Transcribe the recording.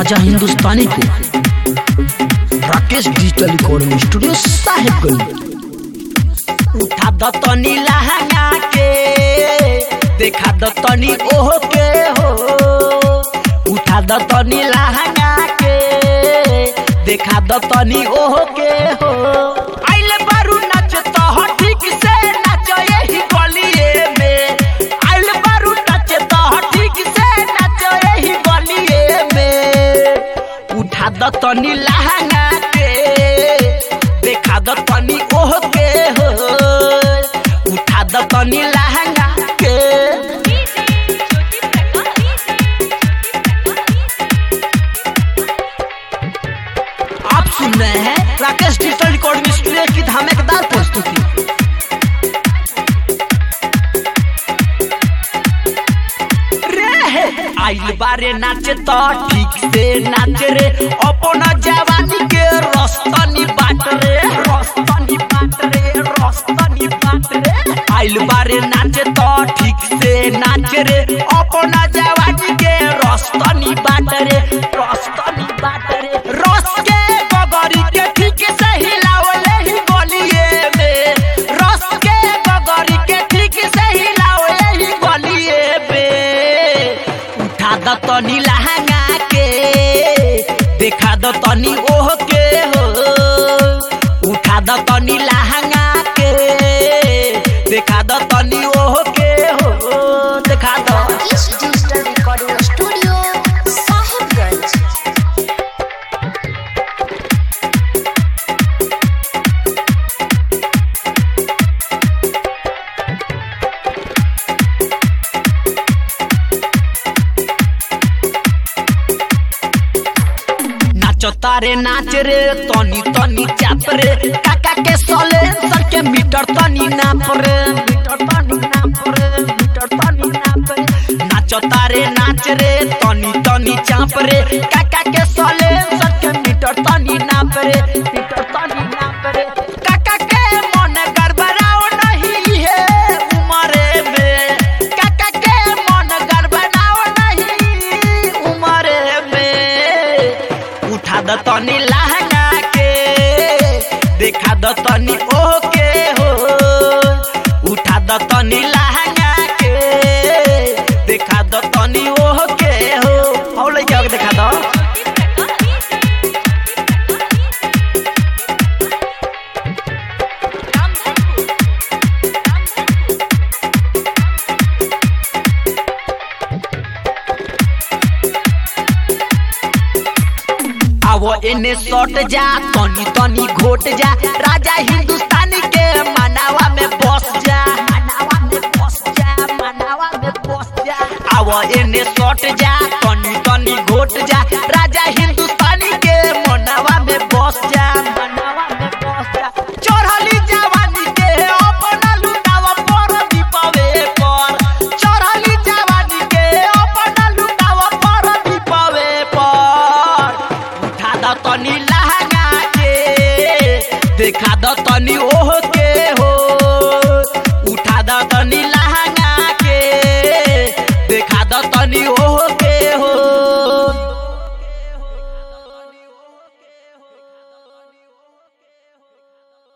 राजा हिंदुस्तानी पे Rakesh digital recording studio Sahebganj उठा द तनी लहंगा के देखा द तनी ओह के हो उठा द तनी लहंगा के देखा द तनी ओह के हो आइले बारू नाच तो हो ठीक से नाच यही गलिए में आइले बारू नाच तो हो ठीक से नाच यही गलिए में उठा द तनी लहंगा के देखा द तनी ओह के हो उठा द तनी लहंगा के आप सुन रहे हैं राकेश डिजिटल रिकॉर्डिंग स्टूडियो की धमाकेदार प्रस्तुति रे आइल बारे नाचे तो ठीक से नाच रे अपना जवानी के रस्तनी बाट रे रस्तनी बाट रे रस्तनी बाट रे आइल बारे नाचे तो ठीक से नाच रे अपना जवानी के रस्तनी बाट रे रस्तनी बाट रे रस के गगरी के ठीक से हिलावले ही बोलिए में रस के गगरी के ठीक से हिलावले ही बोलिए में उठा द तनी लहंगा के देखा द तनी ओह के हो उठा द तनी लहंगा के देखा द तनी ओह के हो देखा द Rakesh Digital Recording Studio, Sahibganj. नाच तारे नाच रे तनी तनी चाप रे काका के सोले सर के मीटर तनी नाप रे मीटर तनी नाप रे मीटर तनी नाप रे नाच तारे नाच रे तनी तनी चाप रे काका के सोले सर के मीटर तनी नाप रे मीटर तनी नाप रे काका के मन गड़बड़ाओ नहीं है उमरे में काका के मन गड़बड़ाओ नहीं उमरे में उठा द तनी लहंगा के देखा द तनी ओह के हो उठा द तनी लहंगा के देखा द तनी ओह के हो और लइका के देखा द आवो एने सट जा तनी तनी घोट जा राजा हिंदुस्तानी के मनावा में बस जा मनावा में बस जा मनावा में बस जा आवो एने सट जा तनी तनी घोट जा राजा हिंदुस्तानी के मनावा में बस जा मनावा में बस जा चढ़ली जवानी के अपना लुटावा पर दीपावे पर चढ़ली जवानी के अपना लुटावा पर दीपावे पर उठा द तनी लहंगा के देखा द तनी ओह